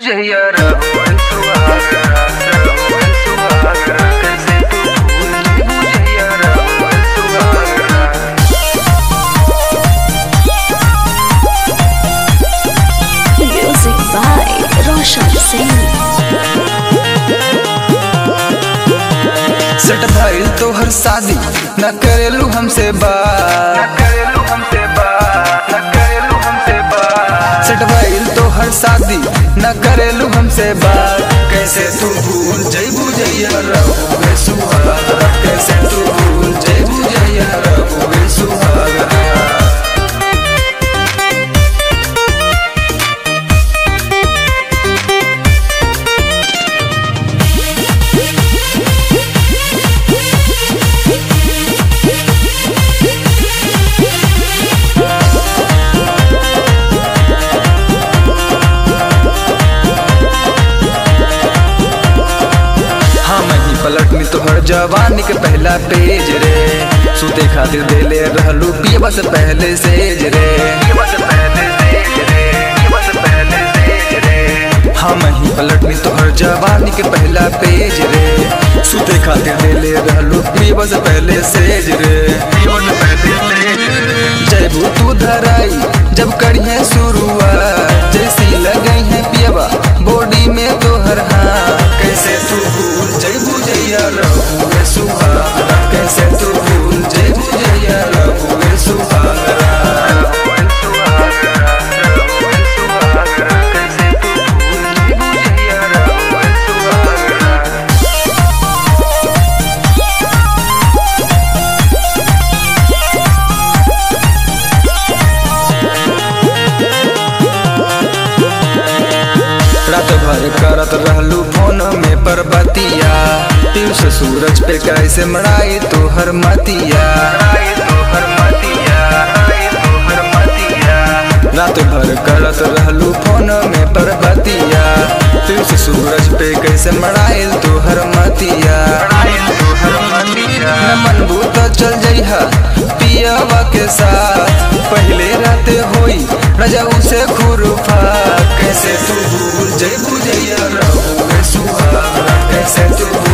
बुझैया रहुअन सुहागरा रहुअन सुहागरा कैसे तू भूल गई बुझैया रहुअन सुहागरा Music by Roshan Singh. Set भइल तोहर शादी न करेलू हमसे न बात करेलू हमसे बात न करेलू हमसे बात सेट भइल तोहर शादी न करेलू हमसे बात कैसे तू भूल जइबू जइया रहुए सुहागरा कैसे तू भूल जइबू जइया रहुए सुहागरा हम ही पलटनी तोहर जवानी के पहला पेज रे सुते खातिर देले रहलू पियबा से पहले सेज रे ये बस पहले से रे ये बस पहले से रे हम ही पलटनी तोहर जवानी के पहला पेज रे सुते खातिर देले रहलू पियबा से पहले सेज रे ये बस पहले से रे जयबू तू धराई जब करिए शुरुआत जैसी लगई है पियबा बॉडी में तोहर हाथ कैसे तू भूल जयबू जैया रहुए सुहागरा कैसे तू भूल जयबू जैया रहुए सुहागरा रहुअन सुहागरा रहुअन सुहागरा कैसे तू भूल गई बुझैया रहुअन सुहागरा रात भर करत रहलू फोन में परबतिया पीयूष सूरज पे कैसे मड़ाई तोहर मतिया आए तोहर मतिया आए तोहर मतिया रात भर करत रहलू फोन में परबतिया पीयूष सूरज पे कैसे मड़ाई तोहर मतिया आए तोहर मतिया न मनबू तो चल जइहा पियावा के साथ पहले रात होई रजा उसे खुरफा कैसे तू भूल जइबू जइया रहुए सुहागरा कैसे तू